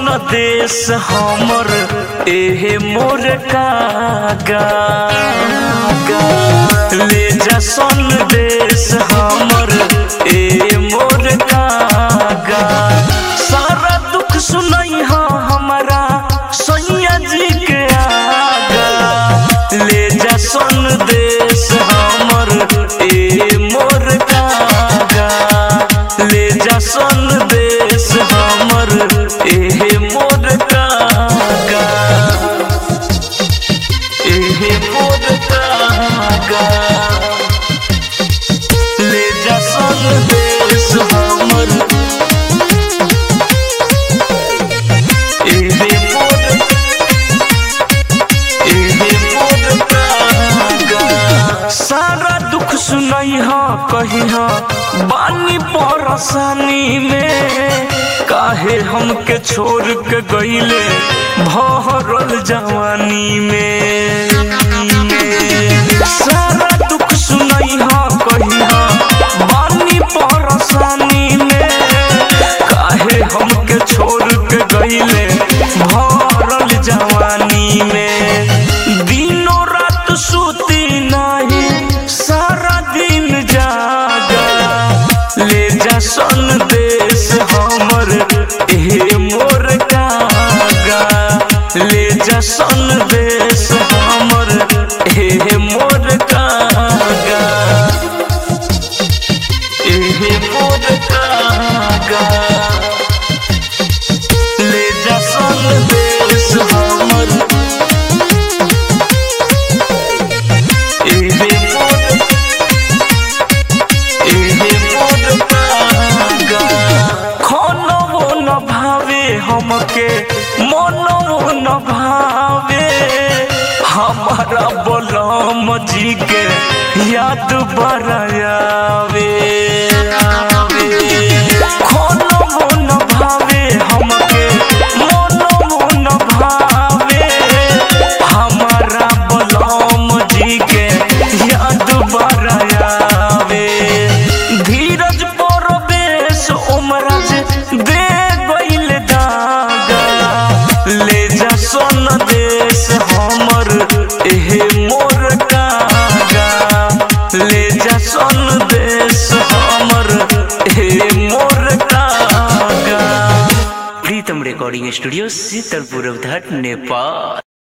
देश हमर एहे मोर कागा ले जा सन देश हमर ए मोर कागा सारा दुख सुनई हा हमारा सैया जी के आगा ले जा सन देश हमर ए मोर कागा ले जा सन देश हमर एहे मोर कागा एहे मोर कागा ले जा सन देश हमर एहे मोर एहे मोर कागा सारा दुख सुनई हा कही हा बानी परेशानी में काहे हमके छोड़ के गईले भरल जवानी में सारा दुख सुनई हा कही हा बानी परेशानी में काहे हमके छोड़ के गईले भरल जवानी में दिनों रात सुती नहीं सारा दिन जागा ले जा सन देश हमर एहे मोर कागा ले जा सन देश हमर एहे मोर कागा एहे मोर कागा ले जा सन देश हमर एहे मोर एहे मोर कागा खानवो न भावे हमके मनवो न भावे हमारा बलम जी के याद बरायावे खानवो न भावे हमके मनवो न भावे हमारा बलम जी के याद बरायावे धीरज परवेश उमराज दे गइल दागा ले जा सोन देश हमर एहे मोर कागा ले जा सोन देश हमर एहे मोर कागा प्रीतम रिकॉर्डिंग स्टूडियो शीतलपुर घाट नेपाल